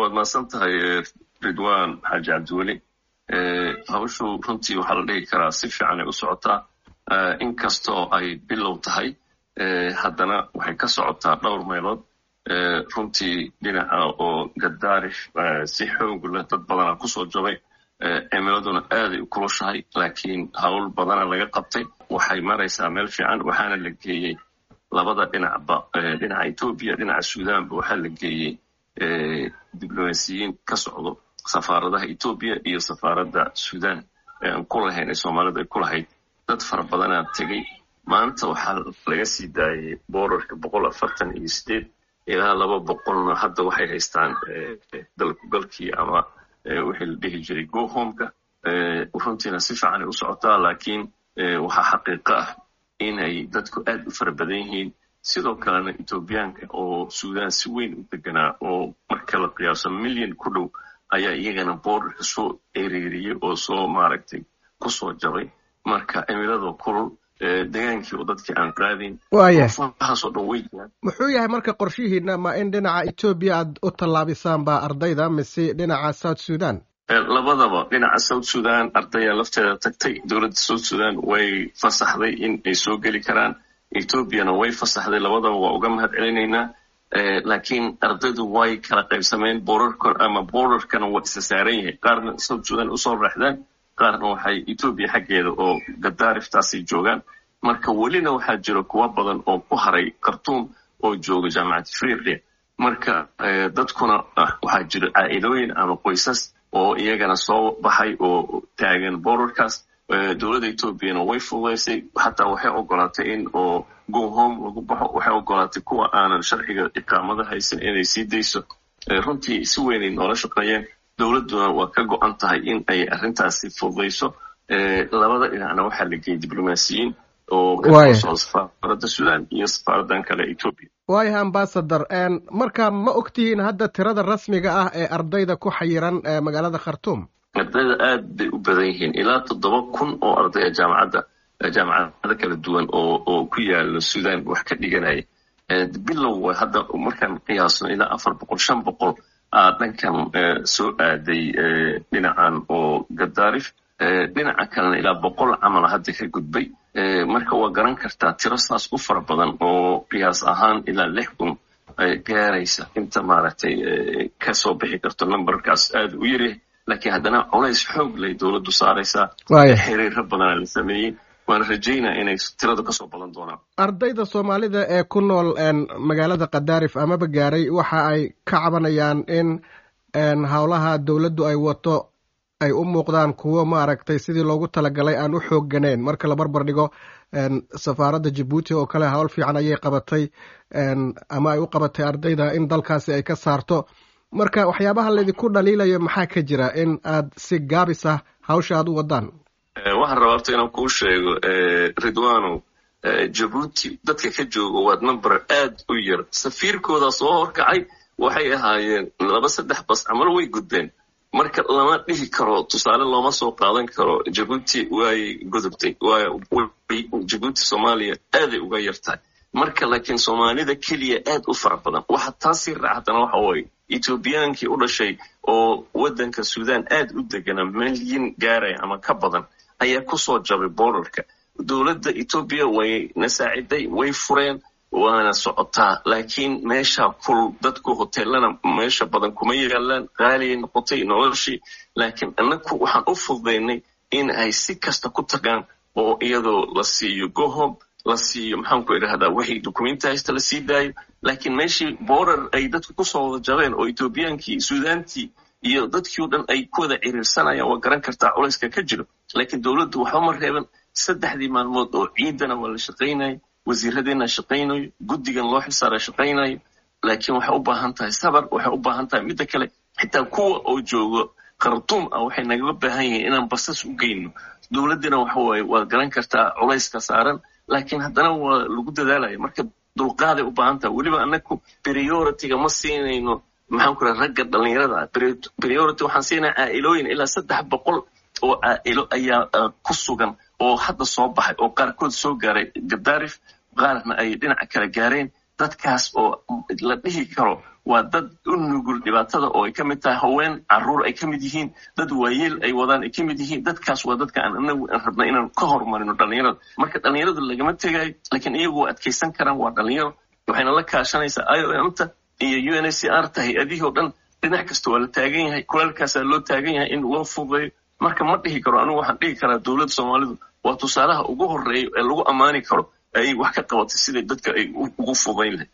waad mahadsan tahay ridwan xaaji cabdiweli hawshu runtii waxaa la dhihi karaa si fiican ay u socotaa inkastoo ay bilow tahay haddana waxay ka socotaa dhowr meelood runtii dhinaca oo gadaarif si xoog leh dad badana kusoo jabay cimiladuna aaday u kulushahay laakiin hawl badana laga qabtay waxay maraysaa meel fiican waxaana la geeyey labada dhinacba dhinaca etoobiya dhinaca suudanba waxaa la geeyey diblomaasiyiin ka socdo safaaradaha etoobiya iyo safaaradda suudan ee aan ku lahayn ee soomaalida ay ku lahayd dad fara badanaa tegey maanta waxaa laga sii daayay boorarka boqol afartan iyo sideed ilaa laba boqolna hadda waxay haystaan dalkugalkii ama wixii la dhihi jiray gohomeka runtiina si fiican ay u socotaa laakiin waxaa xaqiiqo ah inay dadku aad u fara badan yihiin sidoo kalena etoobiyaanka oo suudan si weyn u deganaa oo marka la qiyaaso milyan ku dhow ayaa iyagana boorarka soo ereeriyey oo soo maaragtay kusoo jabay marka cimiladoo kulul degaankii oo dadkii aan qaadin waayahaasoo dhan way jiraan muxuu yahay marka qorshihiina ma in dhinaca etoobiya aad u tallaabisaan baa ardayda mise dhinaca south sudan labadaba dhinaca south sudan ardaya lafteeda tagtay dowladda south sudan way fasaxday in ay soo geli karaan etoobiyana way fasaxday labadaba waa uga mahad celinaynaa laakiin ardaydu way kala qaybsameen boorarka ama boorarkana waa isa saaran yahay qaarna south sudan usoo raaxdaan qaarna waxay etoobiya xaggeeda oo gadaariftaasay joogaan marka welina waxaa jira kuwa badan oo ku haray khartuum oo jooga jaamacad afriqiya marka dadkuna waxaa jira caa'ilooyin ama qoysas oo iyagana soo baxay oo taagan boorarkaas dowladda etoobiyana way fududaysay xataa waxay ogolaatay in oo gohome lagu baxo waxay ogolaatay kuwa aanan sharciga iqaamada haysan inay sii dayso runtii si weynay noola shaqeeyeen dowladduna waa ka go-an tahay in ay arrintaasi fududayso labada dhinacna waxaa la geeyey diblomaasiyiin oo ka soo safaaradda sudan iyo safaaraddan kale etoobiya waayahay ambasador marka ma ogtihiin hadda tirada rasmiga ah ee ardayda ku xayiran magaalada khartuum ardayda aad bay u badan yihiin ilaa toddoba kun oo ardaya jaamacadda jaamacado kala duwan oo oo ku yaala sudan wax ka dhiganaya bilow hadda markaan qiyaasno ilaa afar boqol shan boqol aa dhankan soo aaday dhinacan oo gadaarif dhinaca kalena ilaa boqol camala hadda ka gudbay marka waa garan kartaa tiro saas u fara badan oo qiyaas ahaan ilaa lix kun gaaraysa inta maaragtay kasoo bixi karto numberkaas aad u yaryahay laakiin haddana culays xoog lay dowladdu saaraysaa xiriiro badana la sameeyey waana rajaynaa inay tirada kasoo badan doonaan ardayda soomaalida ee ku nool magaalada kadaarif amaba gaaray waxa ay ka cabanayaan in howlaha dowladdu ay wato ay u muuqdaan kuwo maaragtay sidii loogu talagalay aan u xoogganeyn marka la barbar dhigo safaaradda jabuuti oo kale howl fiican ayay qabatay ama ay u qabatay ardayda in dalkaasi ay ka saarto marka waxyaabaha laydinku dhaliilayo maxaa ka jira in aad si gaabis ah hawsha aad u wadaan waxaan rabaa horta inaan kuu sheego ridwano jabuuti dadka ka jooga waad number aad u yar safiirkooda soo horkacay waxay ahaayeen laba saddex bas camal way gudbeen marka lama dhihi karo tusaale looma soo qaadan karo jabuuti waay gudubtay jabuuti soomaaliya aaday uga yartahay marka laakiin soomaalida keliya aad u fara badan waxa taasii raacdana waxa waaye etoobiyaankii u dhashay oo waddanka sudan aad u degana milyan gaaraya ama ka badan ayaa kusoo jabay boorarka dowladda etoobiya way na saaciday way fureen waana socotaa laakiin meesha kul dadku hoteelana meesha badan kuma yaalaan qaaliyay noqotay noloshii laakiin annagu waxaan u fududaynay in ay si kasta ku tagaan oo iyadoo la siiyo gohob la siiyo maxaanku idhahdaa wixii dukumenti haysta la sii daayo laakiin meeshii boorar ay dadku kusoo wada jabeen oo etoobiyaankii suudaantii iyo dadkii o dhan ay ku wada ciriirsanayaan waa garan kartaa culayska ka jiro laakiin dowladdu waxba ma reeban saddexdii maalmood oo ciidana waa la shaqaynayo wasiiradeenna shaqaynayo guddigan loo xilsaara shaqaynayo laakiin waxay u baahan tahay sabar waxay u baahan tahay midda kale xitaa kuwa oo joogo khartuum ah waxay nagaga baahan yihiin inaan basas u geyno dowladdina waxa waaye waad garan kartaa culayska saaran laakiin haddana waa lagu dadaalaya marka dulqaaday u baahan tahay weliba annagu priority-ga ma siinayno maxaan ku raha ragga dhallinyarada priority waxaan siinaya caa'ilooyin ilaa saddex boqol oo caa'ilo ayaa ku sugan oo hadda soo baxay oo qaarkood soo gaaray gadaarif qaarna ay dhinaca kale gaareen dadkaas oo la dhihi karo waa dad u nugul dhibaatada oo ay ka mid tahay haween caruur ay ka mid yihiin dad waayeel ay wadaan ay ka mid yihiin dadkaas waa dadka aan anagu rabna inaan ka horumarino dhallinyarada marka dhallinyarada lagama tegayo laakiin iyagu waa adkaysan karaan waa dhallinyaro waxayna la kaashanaysaa i o m ta iyo u n h c r ta hay-adihii oo dhan dhinac kasta waa la taagan yahay kulaalkaasaa loo taagan yahay in loo fududeeyo marka ma dhihi karo anigu waxaan dhihi karaa dowladda soomaalidu waa tusaalaha ugu horeeya ee lagu ammaani karo ay wax ka qabatay siday dadka ay ugu fudayn lahay